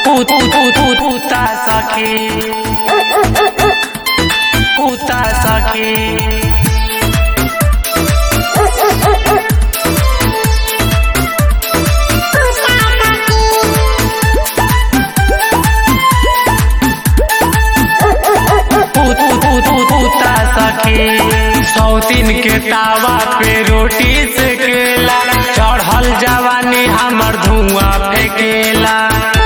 Puta saki Puta saki पुता सखी सौतीन के तावा पे रोटी सेकेला चढ़ल जवानी हमर धुआं फेकेला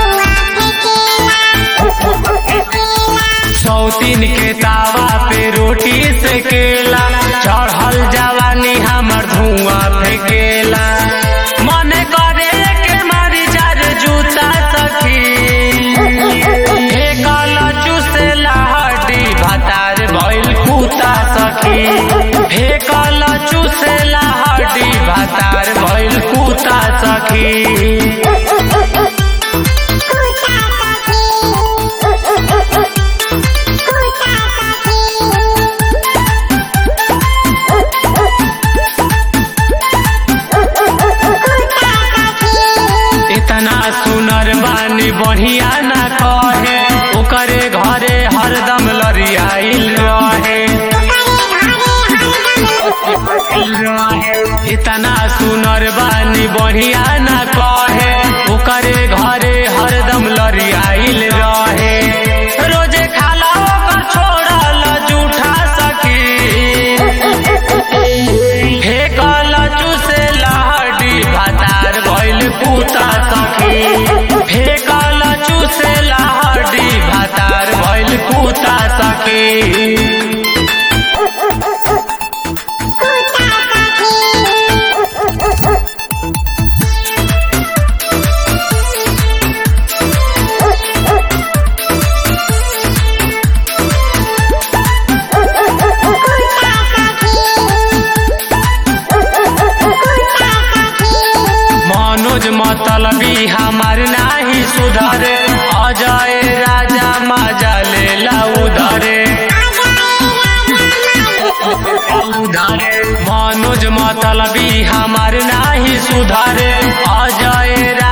सौतीन के तावा पे रोटी सेकेला चढ़ल जवानी हमर धुआं फेकेला मन करे के मारी जार जूता सखी हे काला चुसेला हड्डी भातार भइल कुता सखी हे काला चुसेला हड्डी भातार भइल कुता सखी इतना सुनर बानी बढ़िया ना कहे ओकरे घरे हरदम लरियाइल रहे इतना सुनर बानी बढ़िया ना कहे ओकरे घरे हरदम लरियाइल रहे रोजे खाला ओकर छोड़ल जूठा सखी हे काला चूसे लहडी भातार भइल कुता सखी हे काला चूसे लहडी भातार भइल कुता सखी मनोज मतलबी हमार नाही सुधरे अजय राजा मजा लेला उधरे मनोज मतलबी हमार नाही सुधरे अजय